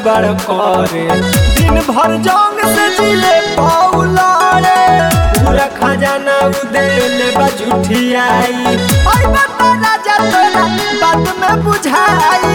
गड़बड़ करे दिन भर जंग से जिले पौलारे पूरा खजाना उदेले बजुठियाई ओए बता राजा तोरा बात में बुझाई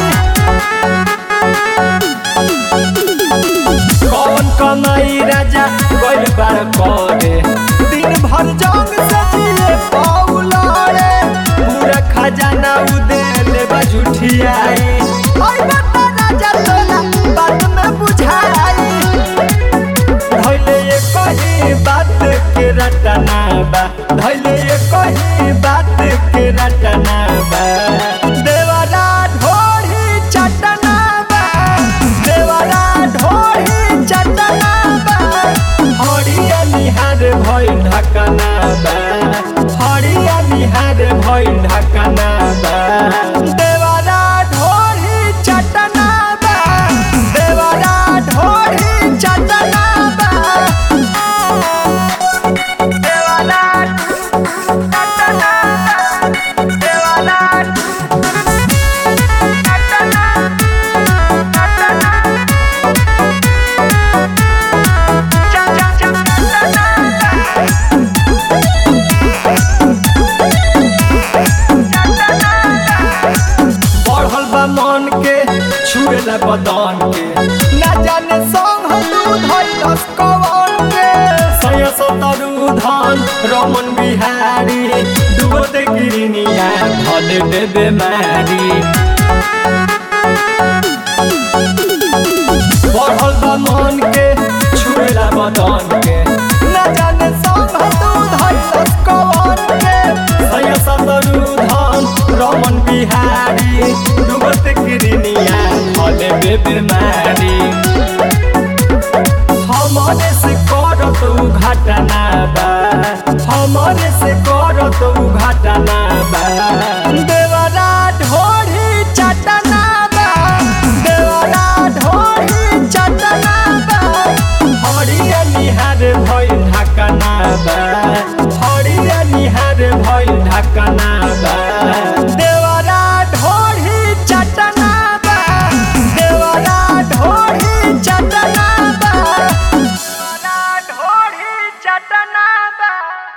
कौन कमाई राजा गड़बड़ करे दिन भर जंग से जिले पौलारे पूरा खजाना उदेले बजुठियाई ओए बता राजा तोरा बात में बुझाई धैले ये कही बात के रटना बा धैले ये कही बात के रटना बा देवरा ढोरी चटना बा देवरा ढोरी चटना बा हरिया निहार भइल ढकना बा हरिया निहार भइल ढकना बा देवरा ढोरी चटना बा देवरा ढोरी चटना बा देवरा चटना बा देवरा चटना चटना चा चा चटना बढ़ल बा मन के छुएला बदन के ना जाने संग तू धैलस कवन के सय सतरु धन रमन बिहारी डुबत गिरनिया भले दे बेमारी बढ़ल बा मन के छुएला बदन के ना जाने संग तू धैलस कवन के सय सतरु धन रमन बिहारी डुबत गिरनिया भले दे बेमारी हमरे से करत उ घटना बा हमरे से करत उ घटना बा देवरा ढोरी चटना बा देवरा ढोरी चटना बा हरिया निहार भइल ढकना बा हरिया निहार भइल ढकना